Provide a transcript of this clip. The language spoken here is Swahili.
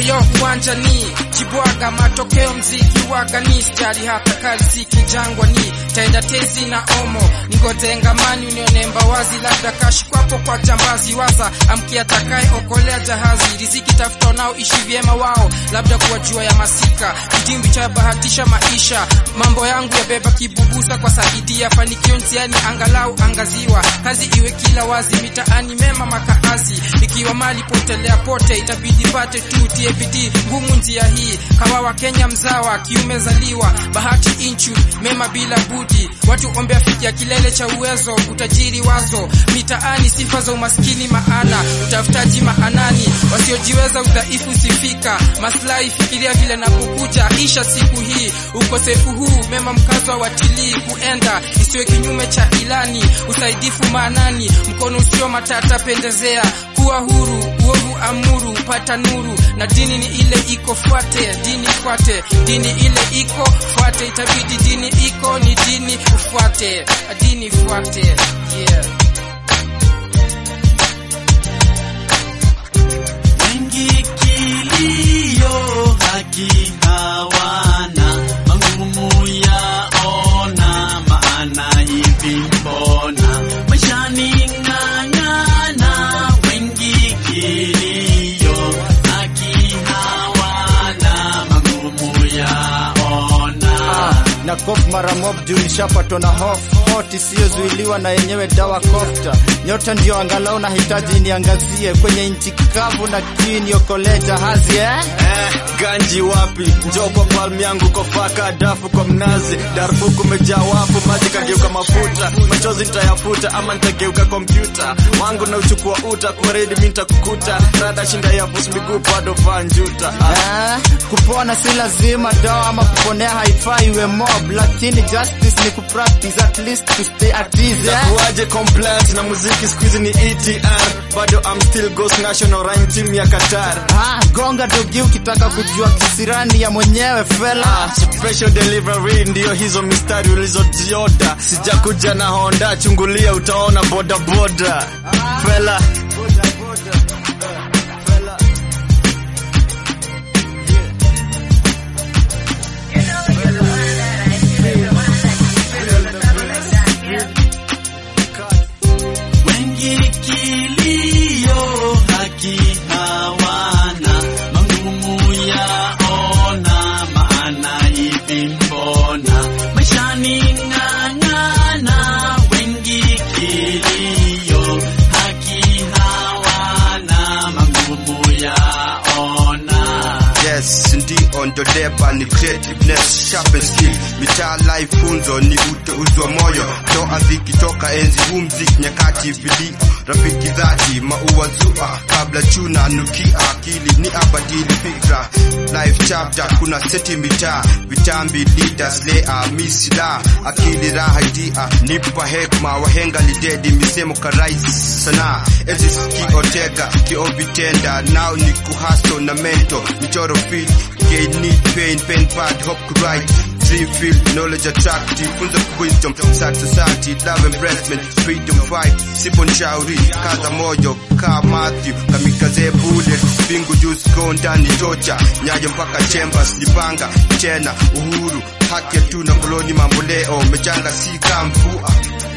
Ayo uwanja ni Kibwaga, matokeo mziki waga ni stari, hata kali siki jangwa ni taenda tezi na omo ningoje ngamani unionemba wazi, labda kashi kwapo kwa jambazi waza amkia takaye okolea jahazi riziki tafuta nao ishi vyema wao, labda kuwa jua ya masika kitimbi cha bahatisha maisha mambo yangu yabeba kibubusa kwa saidia fanikio njiani angalau angaziwa kazi iwe kila wazi mitaani mema makaazi ikiwa mali potelea pote itabidi pate tu tie bidii ngumu njia hii kawawa Kenya mzawa kiume zaliwa bahati inchu mema bila budi watu ombe afikia kilele cha uwezo utajiri wazo mitaani sifa za umaskini maana utafutaji maanani wasiojiweza udhaifu sifika maslahi fikiria vile na kukuja isha siku hii ukosefu huu mema mkazo watilii kuenda isiwe kinyume cha ilani usaidifu maanani mkono usio matata pendezea kuwa huru uovu amuru pata nuru na dini ni ile iko fuate dini fuate dini ile iko fuate itabidi dini iko ni dini ufuate dini fuate yeah. wengi kilio haki hawana magumu yaona maana hivi mbona maishani ng'ang'ana wengi kilio haki hawana magumu yaona na kof mara mob juu nishapatwa na hof hot isiyozuiliwa na yenyewe dawa kofta nyota ndio angalau nahitaji niangazie kwenye nchi kavu na kini okolee jahazi eh? Eh, ganji wapi? Njoo kwa palm yangu kofaka dafu kwa mnazi. Darfur kumejaa wafu, maji kageuka mafuta. Machozi nitayafuta ama nitageuka kompyuta. Wangu na uchukua uta kwa redi mimi nitakukuta. Rada shinda ya boss miguu bado vaa njuta. Ah. Eh, kupona si lazima dawa ama kuponea haifai iwe mob lakini justice ni kupractice at least to stay at ease eh? Kuaje compliance na muziki siku hizi ni ETR. Bado I'm still Ghost National Rhyme Team ya Qatar. Ah, gonga dogi ukitaka kujua kisirani ya mwenyewe fela Special delivery ndiyo hizo mistari ulizozioda. Sijakuja na Honda, chungulia utaona boda boda. Fela wengi kilio haki hawana magumu yaona maana hivi mbona maishani ng'ang'ana wengi kilio haki hawana magumu yaona Yes, ndio ndo deba ni creativeness, sharp and skill. Mitaa life funzo ni uteuzi wa moyo, toa dhiki toka enzi huu mziki nyakati vilio, rafiki dhati maua zua kabla chuna nukia akili ni abadili fikra life chapter kuna seti mitaa vitambi leaders lea misila akili raha idia nipa hekma wahenga lidedi misemo karais sana enzi kiotega kiovitenda nao ni kuhasto na mento michoro feel gain need pain pen pad hope to write dream feel knowledge attract funza wisdom sad society love embracement freedom fight sipo nshauri kaza moyo ka Matthew kamikaze bullet bingu juice go ndani tocha nyayo mpaka chambers nipanga tena uhuru haki tu na koloni mambo leo mechanga si kamvua